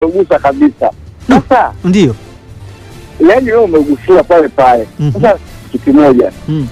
umegusa kabisa. Sasa Ndio. yani wewe umegusia pale pale. Mhm. Sasa kitu kimoja Mm.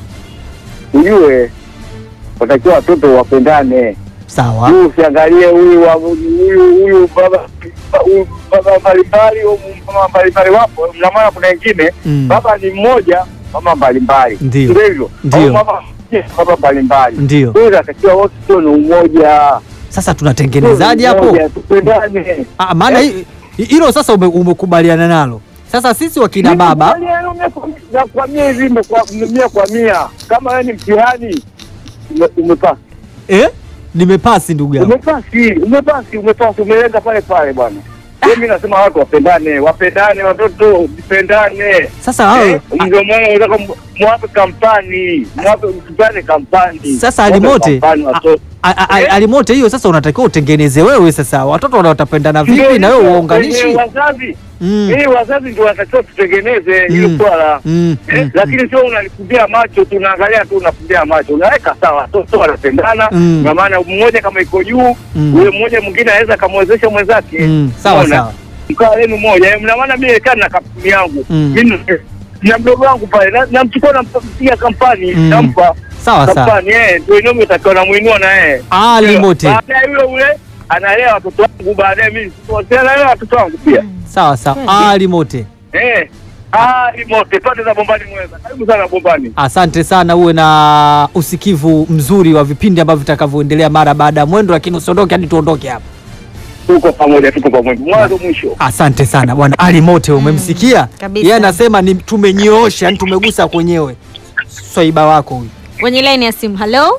ujue, watakiwa watoto wapendane. Sawa. Huyu usiangalie huyu wa- huyu huyu baba huyu baba mbalimbali, huyu mama mbalimbali, wapo na maana kuna wengine Mm. baba ni mmoja, mama mbalimbali, Ndio. Ndio hivyo Ndio. Au mama mmoja, baba mbalimbali. Ndio. Kwa hiyo inatakiwa wote tuwe ni umoja, Sasa tunatengenezaje hapo? Umoja, tupendane. Ah, maana hi- hi- hilo sasa ume, umekubaliana nalo. Sasa sisi wakina baba na kwa mia hivi imekuwa mia kwa mia, kama wewe ni mtihani ume- umepasi eh, nimepasi ndugu yangu. umepasi umepasi umepasi umelenga pale pale bwana. Mimi nasema watu wapendane, wapendane, watoto vipendane. Sasa hao Eh, Ndio maana unataka mu- mwape kampani, mwape msipane kampani. Sasa Mwape alimote kampani watoto. a- a- a- Eh? alimote hiyo sasa unatakiwa utengeneze wewe sasa. Watoto wana- watapendana vipi Ndio na wewe hivyo, uwaunganishi? wenye Wazazi Mm. hii wazazi ndio wanatakiwa tutengeneze hilo Mm. swala Mm. Eh, Mm. lakini sio unalifumbia macho, tunaangalia tu unafumbia macho, unaweka sawa, watoto wanapendana Mm. na maana mmoja kama iko juu Mm. yule mmoja mwingine anaweza akamwezesha mwenzake Mm. Sawa Unaona? sawa. mkaa lenu moja Eh, mna maana mimi kaa na kampuni yangu Mm. mimi na mdogo wangu pale na- namchukua nampigia kampani Mm. nampa Sawa sawa. kampani eh, ndio inome utakiwa namuinua na yeye Ah, limote. baadaye yule ule analea watoto wangu, baadaye mimi analea watoto wangu pia Sawa sawa. Ah, limote. eh. Ah, limote pande za Bombani Mweza, karibu sana Bombani. Asante sana, uwe na usikivu mzuri wa vipindi ambavyo vitakavyoendelea mara baada ya mwendo, lakini usiondoke hadi tuondoke hapa. tuko pamoja, tuko pamoja mwanzo mwisho. Asante sana bwana Ali Mote, umemsikia kabisa. yeye anasema ni tumenyoosha, yani tumegusa kwenyewe. Swaiba wako huyu. Kwenye line ya simu. Hello,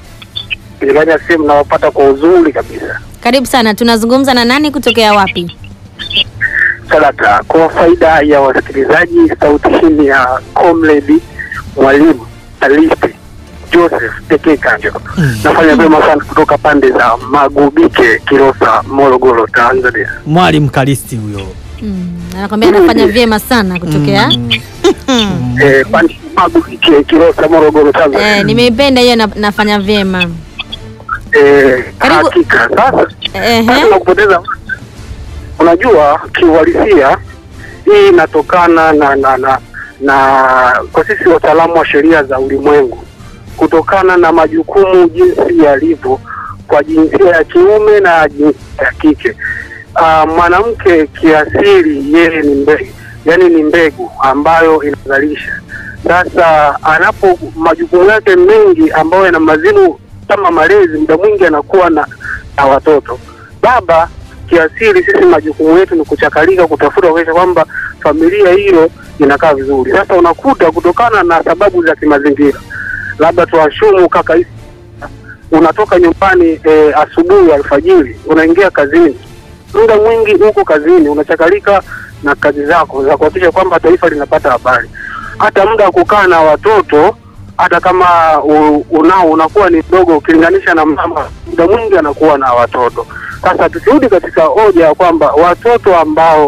Ilani ya simu nawapata kwa uzuri kabisa. karibu sana. Tunazungumza na nani kutokea wapi? Sadaka, kwa faida ya wasikilizaji, sauti hii ni ya comrade mwalimu Alisti Joseph pekee Kanjo. Nafanya vyema sana kutoka pande za Magubike, Kilosa, Morogoro, Tanzania. Mwalimu Kalisti huyo. Mm, anakwambia anafanya vyema sana kutokea. Mm. Eh, pande Magubike, Kilosa, Morogoro, Tanzania. Eh, nimeipenda hiyo na, nafanya vyema. Eh, Karibu. hakika sasa Ehe. Basi na kupoteza unajua kiuhalisia hii inatokana na na na na kwa sisi wataalamu wa sheria za ulimwengu kutokana na majukumu jinsi yalivyo kwa jinsia ya kiume na jinsia ya kike. Ah, mwanamke kiasili yeye ni mbegu, yani ni mbegu ambayo inazalisha. Sasa anapo majukumu yake mengi ambayo yana mazimu kama malezi, muda mwingi anakuwa na, na watoto. Baba kiasili, sisi majukumu yetu ni kuchakalika, kutafuta kuhakikisha kwamba familia hiyo inakaa vizuri. Sasa unakuta kutokana na sababu za kimazingira, labda tuashumu kaka hisi unatoka nyumbani e, asubuhi alfajiri, unaingia kazini, muda mwingi huko kazini unachakalika na kazi zako za kuhakikisha kwamba taifa linapata habari. Hata muda wa kukaa na watoto, hata kama u- unao unakuwa ni mdogo ukilinganisha na mama, muda mwingi anakuwa na watoto. Sasa tukirudi katika hoja ya kwamba watoto ambao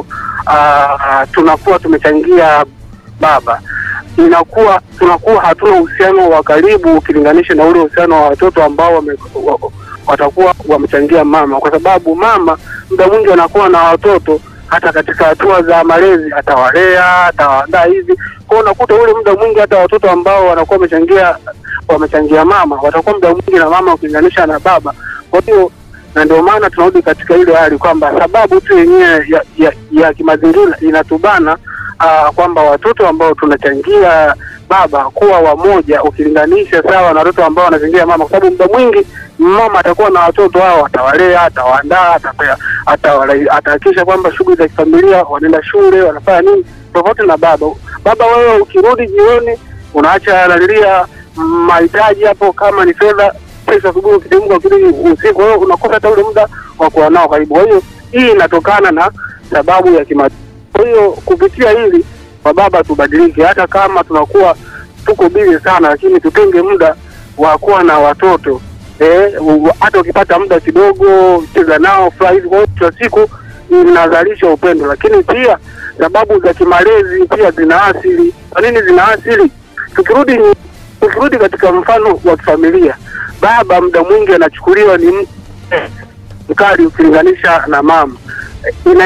aa, tunakuwa tumechangia baba inakuwa tunakuwa hatuna uhusiano wa karibu ukilinganisha na ule uhusiano wa watoto ambao wame, wa, watakuwa wamechangia mama, kwa sababu mama muda mwingi anakuwa na watoto hata katika hatua za malezi, atawalea atawaandaa hivi. Kwa hiyo unakuta ule muda mwingi hata watoto ambao wanakuwa wamechangia wamechangia mama watakuwa muda mwingi na mama ukilinganisha na baba. Kwa hiyo na ndio maana tunarudi katika ile hali kwamba sababu tu yenyewe ya, ya, ya kimazingira inatubana uh, kwamba watoto ambao tunachangia baba kuwa wamoja ukilinganisha sawa na watoto ambao wanachangia mama, kwa sababu muda mwingi mama atakuwa na watoto hao, atawalea, atawaandaa, atapea, atawala- atahakikisha kwamba shughuli za kifamilia, wanaenda shule, wanafanya nini, tofauti na baba. Baba wewe ukirudi jioni unaacha analilia mahitaji hapo, kama ni fedha, pesa asubuhi, ukitimka ukirudi usiku, kwa hiyo unakosa hata ule muda wa kuwa nao karibu. Kwa hiyo hii inatokana na sababu ya kima kwa hiyo kupitia hili kwa baba tubadilike, hata kama tunakuwa tuko bizi sana, lakini tutenge muda wa kuwa na watoto eh, u- hata ukipata muda kidogo cheza nao furahi hivi. Kwa hiyo kila siku inazalisha upendo, lakini pia sababu za kimalezi pia zinaathiri. Kwa nini zinaathiri? Tukirudi tukirudi katika mfano wa kifamilia, baba muda mwingi anachukuliwa ni mtu mkali ukilinganisha na mama ina